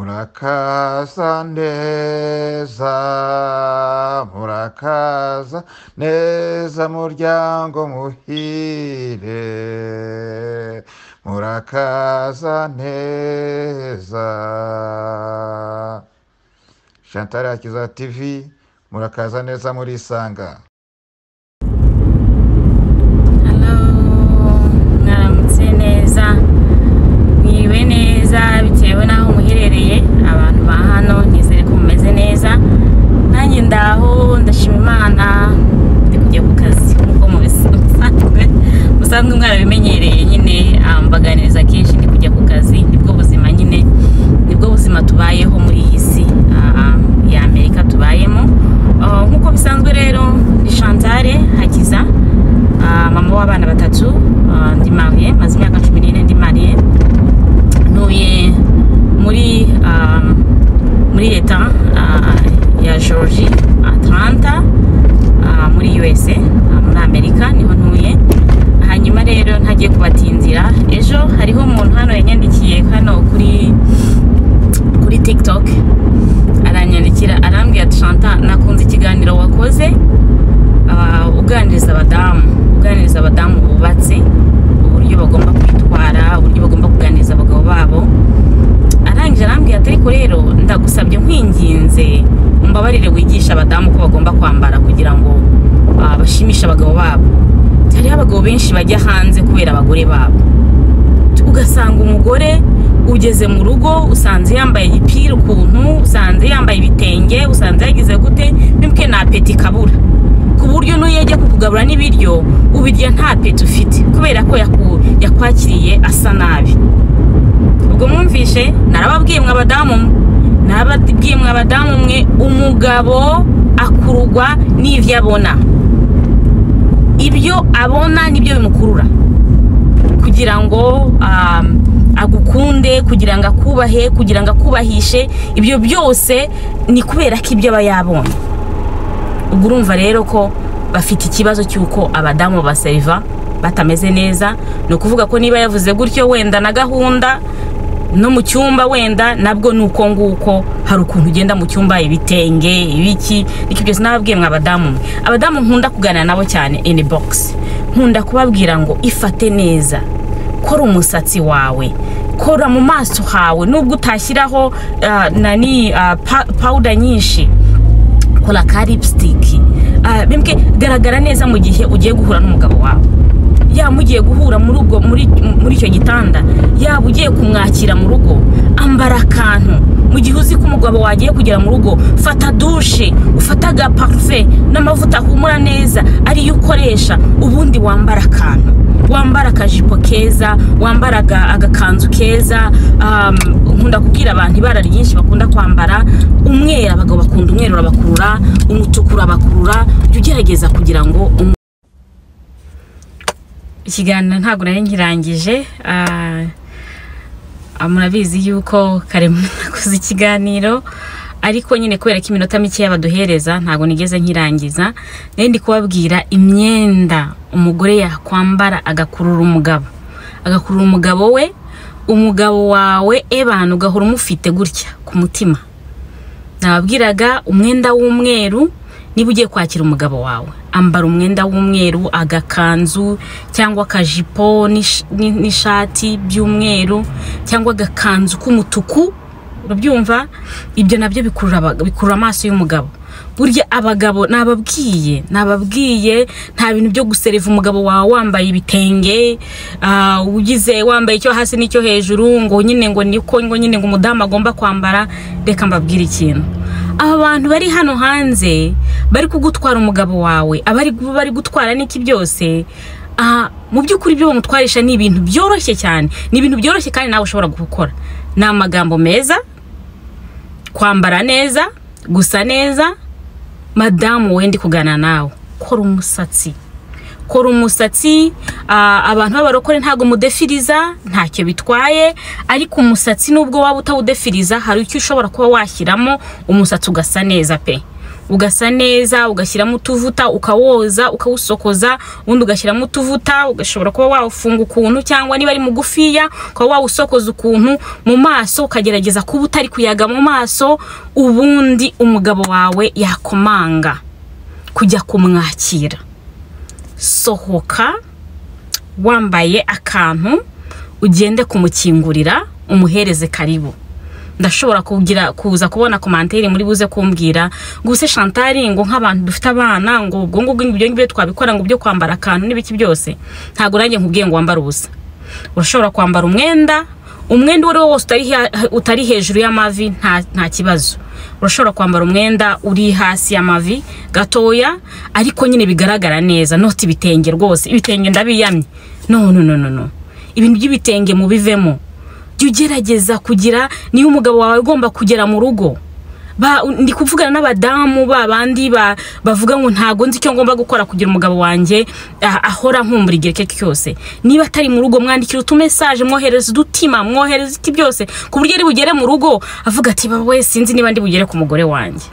murakaza neza murakaza neza muryango muhire murakaza neza chantal akiza tv murakaza neza murisanga Hello, mwaramutse neza mwiriwe neza bitewe n'aho muherereye abantu ba hano nizere ko mumeze neza nanjye ndaho ndashima imana ndi kujya ku kazi nk'uko mubis- musanzwe musanzwe mwarabimenyereye nyine ah, mbaganiriza kenshi ndi kujya ku kazi nibwo buzima nyine nibwo buzima tubayeho muri iyi si ah, ya amerika tubayemo Ah, nk'uko bisanzwe rero ni chantale hakiza Ah, mama w'abana batatu ah, ndi mariye maze imyaka cumi n'ine ndi mariye ntuye muri ah, muri leta ah, ya georgie atlanta ah, muri usa ah, muri amerika niho ntuye hanyuma rero ntagiye kubatinzira ejo hariho umuntu hano yanyandikiye hano kuri kuri tiktok aranyandikira arambwira ati shanta nakunze ikiganiro wakoze aba- uganiriza abadamu uganiriza abadamu bubatse uburyo bagomba kwitwara uburyo bagomba kuganiriza abagabo babo arangije arambwira ati ariko rero ndagusabye nkwinginze umbabarire wigisha abadamu ko bagomba kwambara kugira ngo ah, bashimishe abagabo babo hariho abagabo benshi bajya hanze kubera abagore babo ugasanga umugore ugeze mu rugo usanze yambaye igipira ukuntu usanze yambaye ibitenge usanze yagize gute nibwe nta peti kabura ku buryo n'uyo ajya kukugabura n'ibiryo ubirya nta peti ufite kubera ko yaku- yakwakiriye asa nabi ubwo mwumvishe narababwiye mwe abadamu mwe narababwiye mwe abadamu mwe umugabo akururwa n'ibyo abona ibyo abona nibyo bimukurura kugira ngo um, agukunde kugira ngo akubahe kugira ngo akubahishe ibyo byose ni kubera ko ibyo aba yabonye ubwo urumva rero ko bafite ikibazo cy'uko abadamu baseriva batameze neza ni ukuvuga ko niba yavuze gutyo wenda na gahunda no mu cyumba wenda nabwo ni uko nguko hari ukuntu ugenda mu cyumba ibitenge ibiki ariko byose nababwiye mwa abadamu mwe abadamu nkunda kuganira nabo cyane ini bogisi nkunda kubabwira ngo ifate neza kora umusatsi wawe kora mu maso hawe nubwo utashyiraho ah, nani ah, pa- powder nyinshi kora ka lipstick Ah, bimbwe garagara neza mu gihe ugiye guhura n'umugabo wawe yaba mugiye guhura muri ubwo muri muri icyo gitanda yaba ugiye kumwakira mu rugo ambara akantu mu gihe uzi ko umugabo wagiye kugera mu rugo fata dushe ufata aga parufe n'amavuta ahumura neza ariyo ukoresha ubundi wambara akantu wambara akajipo keza wambara aga- agakanzu keza um, nkunda kubwira abantu ibara ryinshi bakunda kwambara umweru abagabo bakunda umweru urabakurura umutuku urabakurura jya ugerageza kugira ngo umu- ikiganiro ntabwo nari nkirangije ah, ah, murabizi yuko karemano nakoze ikiganiro ariko nyine kubera ko iminota mikeya baduhereza ntabwo nigeze nkirangiza nari ndi kubabwira imyenda umugore yakwambara agakurura umugabo agakurura umugabo we umugabo wawe ebana ugahora umufite gutya ku mutima nababwiraga umwenda w'umweru niba ugiye kwakira umugabo wawe ambara umwenda w'umweru agakanzu cyangwa akajipo n'ish- n'i- n'ishati by'umweru cyangwa agakanzu k'umutuku urabyumva ibyo nabyo bikurura aba- bikurura amaso y'umugabo burya abagabo nababwiye nababwiye nta bintu byo guseriva umugabo wawe wambaye ibitenge ah, ugize wambaye icyo hasi n'icyo hejuru ngo nyine ngo niko ngo nyine ngo umudamu agomba kwambara reka mbabwire ikintu aba bantu bari hano hanze bari kugutwara umugabo wawe abari bari gutwara n'iki byose aha mu by'ukuri ibyo bamutwarisha ni ibintu byoroshye cyane ni ibintu byoroshye kandi nawe ushobora gukora ni amagambo meza kwambara neza gusa neza madamu wenda kuganira nawe kora umusatsi kora umusatsi ah, abantu b'abarokore ntabwo mudefiriza ntacyo bitwaye ariko umusatsi nubwo waba utawudefiriza hari icyo ushobora kuba washyiramo umusatsi ugasa neza pe ugasa neza ugashyiramo utuvuta ukawoza ukawusokoza ubundi ugashyiramo utuvuta ugashobora kuba wawufunga ukuntu cyangwa niba ari mugufiya ukaba wawusokoza ukuntu mu maso ukagerageza kuba utari kuyaga mu maso ubundi umugabo wawe yakomanga kujya kumwakira sohoka wambaye akantu ugende kumukingurira umuhereze karibu ndashobora kugira kuza kubona komantere muri buze kumbwira ngo use shantari ngo nk'abantu dufite abana ngo ubwo ngubwo ibyo ngibyo twabikora ngo byo kwambara akantu n'ibiki byose ntabwo nanjye nkubwiye ngo wambare ubusa urashobora kwambara umwenda umwenda uwo ari wo wose utari he- utari hejuru y'amavi nta nta kibazo urashobora kwambara umwenda uri hasi y'amavi gatoya ariko nyine bigaragara neza noti ibitenge rwose ibitenge ndabiyamye no no no no no ibintu by'ibitenge mubivemo jya ugerageza kugira niba umugabo wawe agomba kugera mu rugo Ba- ndi kuvugana n'abadamu ba bandi ba- bavuga ngo ntago nzi icyo ngomba gukora kugira umugabo wanjye ah, ahora nkumbura igihe icyo ari cyo cyose niba atari mu rugo mwandikira utumesaje mwohereza udutima mwohereza iki byose ku buryo ari bugere mu rugo avuga ati bawe sinzi niba ndi bugere ku mugore wanjye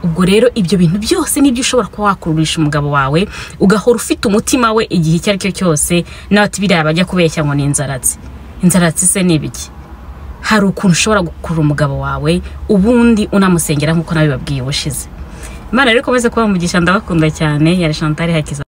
ubwo rero ibyo bintu byose nibyo ushobora kuba wakururisha umugabo wawe ugahora ufite umutima we igihe icyo ari cyo cyose nawe ati biriya bajya kubeshya ngo ni inzaratsi inzaratsi se ni ibiki hari ukuntu ushobora gukurura umugabo wawe ubundi unamusengera nk'uko nabibabwiye ubushize imana rero ikomeze kuba umugisha ndabakunda cyane yari shantari hakiza